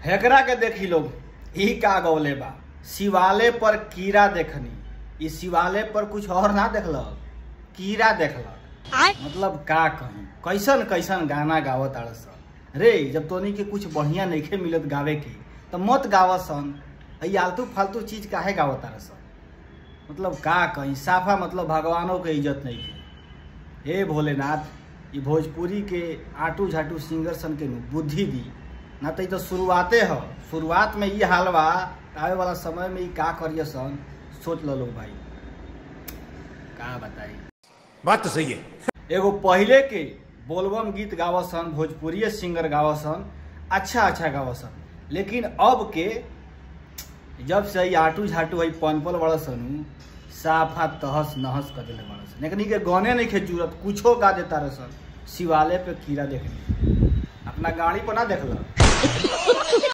हेकरा के देखी लोग ई का गौले बा शिवाले पर कीड़ा देखनी ई शिवाले पर कुछ और ना देखलक कीड़ा देखलक मतलब का कहीं कैसन कैसन गाना गावत आड़ सन रे जब तोनी के कुछ बढ़िया नइखे मिलत गावे की तो मत गावत सन ई आलतू फालतू चीज काहे गावत आड़ सन मतलब का कहीं साफा मतलब भगवानों के इज्जत नहीं है हे भोलेनाथ ये भोजपुरी के आटू झाटू सिंगर सन के नु बुद्धि दी ना तो ई तो शुरुआते ह शुरुआत में ये हाल बा आवे वाला समय में ई का करिए सन सोच लो लोग भाई का बताई बात तो सही है एगो पहले के बोलबम गीत गावसन भोजपुरी सिंगर गावसन अच्छा अच्छा गावसन लेकिन अब के जब से ई आटू झाटू है पनपल बड़ा सनु साफा तहस नहस कर दिले बड़ा सन लेकिन के गाने नहीं खे जरूरत कुछो गा देता रह सन शिवालय पे कीड़ा देखने अपना गाड़ी पर ना देखल